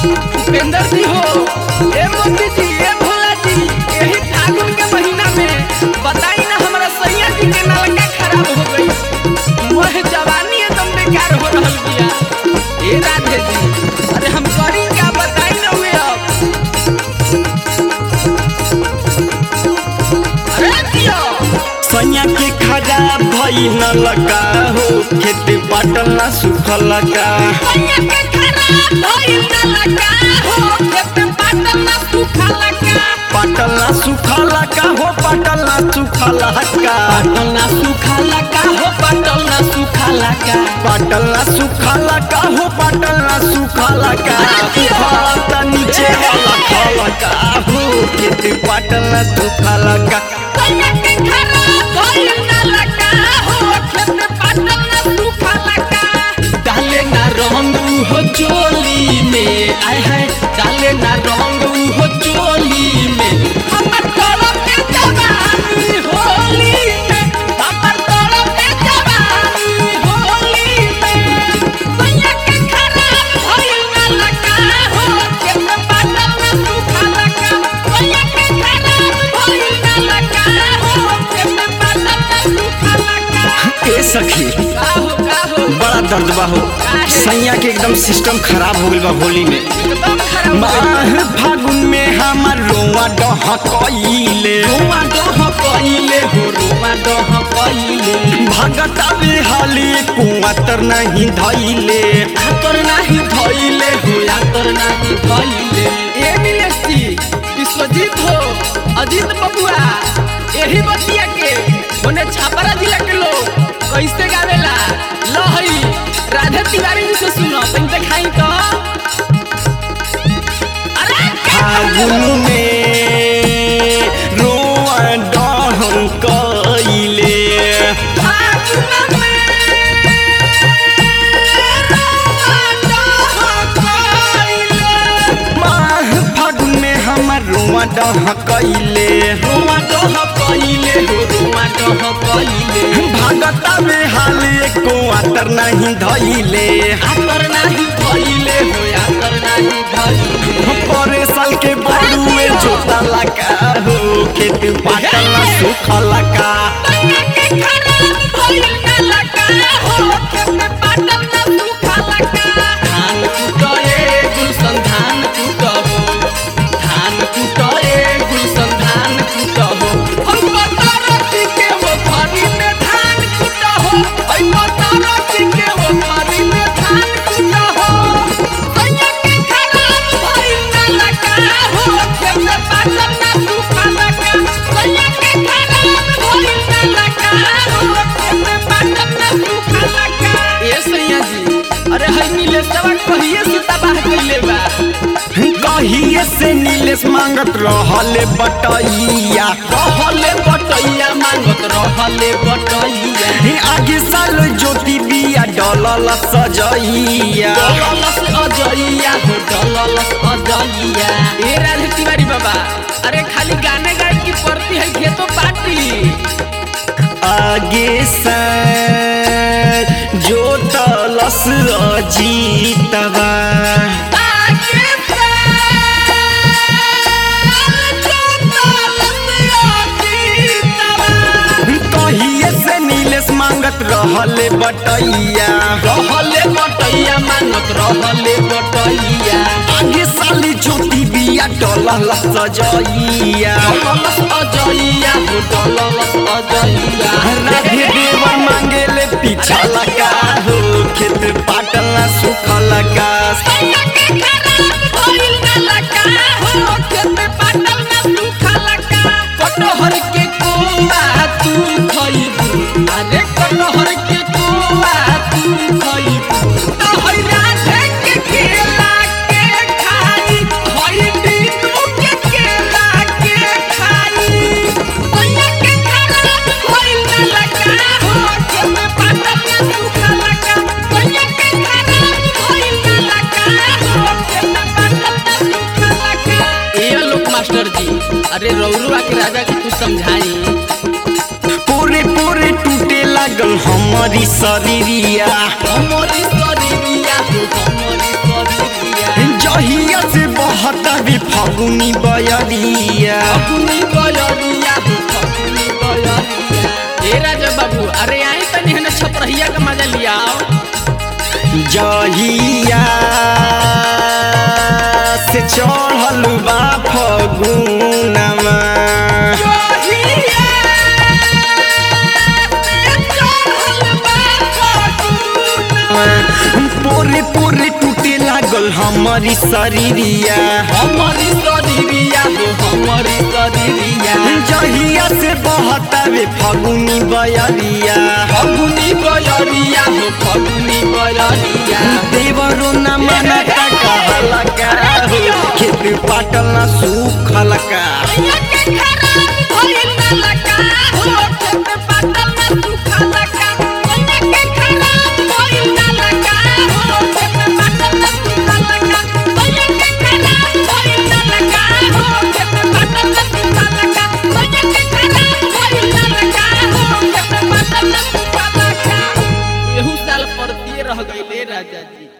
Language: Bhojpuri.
उपेंद्र जी हो ए मोदी जी ए भोला जी यही फागुन के महीना में बताई ना हमारा सैया जी के नलका खराब हो गई वह जवानी एकदम बेकार हो रहल बिया ए राधे जी अरे हम करी क्या बताई ना हुए अब अरे दियो सैया के खराब भई न लगा हो खेत बाटल ना सुखल लगा सैया के खराब भइल नलका हो खेत पाटल ना सूखा लगा पाटल ना सुखल लगा हो पाटल ना सुखल लगा पाटल ना सूखा लगा हो पाटल ना सूखा लगा पाटल ना सुखल लगा हो पाटल ना सुखल लगा हाथ नीचे वाला खलका हो खेत पाटल ना सुखल लगा सैया के खराब भइल नलका हो खेत पाटल ना सूखा लगा डाले ना रंग हो चोली में आय है डाले ना रंग हो चोली में हमर तरफ के जवानी होली में हमर तरफ के जवानी होली में सैया के खराब भइल नलका हो खेत पाटल ना सूखा लगा सैया के खराब भइल नलका हो खेत पाटल ना सूखा लगा ए सखी काहो काहो बड़ा दर्द बा हो सैया के एकदम सिस्टम खराब हो गइल बा होली में एकदम खराब माह फागुन में हमर रोआ डहकइले रोमा डह कइले हो रोमा डह कइले भगता बेहाली कुआतर नहीं धइले आतर नाही धइले हो आतर नाही धइले ए मिलेसी विश्वजीत हो अजीत बबुआ यही बतिया के ओने छापरा जिला के लोग कैसे गावेला लहई राधे तिवारी जी से सुनो तुम देखाई तो अरे फागुन में रोआ डहकइले फागुन में रोमा डह कइले माह फागुन में हमर रोआ डहकइले रोमा डह कइले हो रोमा डह कइले भगता बेहाली कुआतर नहीं धइले आतर नाही धइले हो आतर नाही धइले परे साल के बड़ुए जोता लगा हो खेत पाटल ना सुखल लगा सैया के खराब भइल ना लगा हो खेत पाटल ना सूखा लगा धान कुटए गुलशन धान कुटहो धान कुटए गुलशन धान कुटहो हम बतारती के वो फरी में धान कुटहो हम बतारती के वो फरी में धान कुटहो सैया के खराब भइल ना लगा हो खेत पाटल ना सूखा लगा सैया के खराब भइल ना लगा हो खेत पाटल ना सूखा लगा ए सैया जी अरे हई नीलेशवा कहिए से तबाह कइले बा कहिए से नीलेश मांगत रहले बटैया रहले बटैया मांगत रहले बटैया हे आगे साल ज्योति बिया डलल सजैया डललस अजैया हो डललस अजैया ए राधे तिवारी बाबा अरे खाली गाने गाए की पड़ती है खेतो पार्टी आगे साल जोतलस अजीतवा आगे कहिए से नीलेश मांगत रहले बटैया रहले बटैया मांगत रहले बटैया आगे साली ज्योति बिया डलल सजैया डललस अजैया हो डललस अजैया राधे देवर मांगेले पीछा लगा हो खेत पाटल ना सुख लगा सैया के खराब भइल ना लगा हो खेत पाटल ना सूखा लगा कटहर के कोआ तू खइबू अरे कटहर के कोआ तू खइबू तो हई राधे के केला के खाई हई दीनू के केला के खाई सैया के खराब भइल ना लगा हो खेत पाटल ना सूखा लगा सैया के खराब भइल ना लगा हो खेत पाटल ना सूखा लगा ए लोक मास्टर जी अरे रौरुआ के राजा के कुछ समझाई पूरे पूरे टूटे लागल हमारी शरीरिया हमरी शरीरिया हो हमरी शरीरिया जहिया फगुनी बयरिया फगुनी बयरिया हो फगुनी बयरिया ए राजा बाबू अरे आई तनी हने छपरहिया का मजा लिया जहिया से चढ़ल बा फगुनमा पोरे पोरे टूटे लागल हमारी शरीरिया हमारी शरीरिया हो हमारी शरीरिया जहिया से बहतावे फगुनी बयरिया फगुनी बयरिया हो फगुनी बयरिया देवरो न मनता कहला का हो खेत पाटल न सूखल का एहू साल परतिए रह गईले राजा जी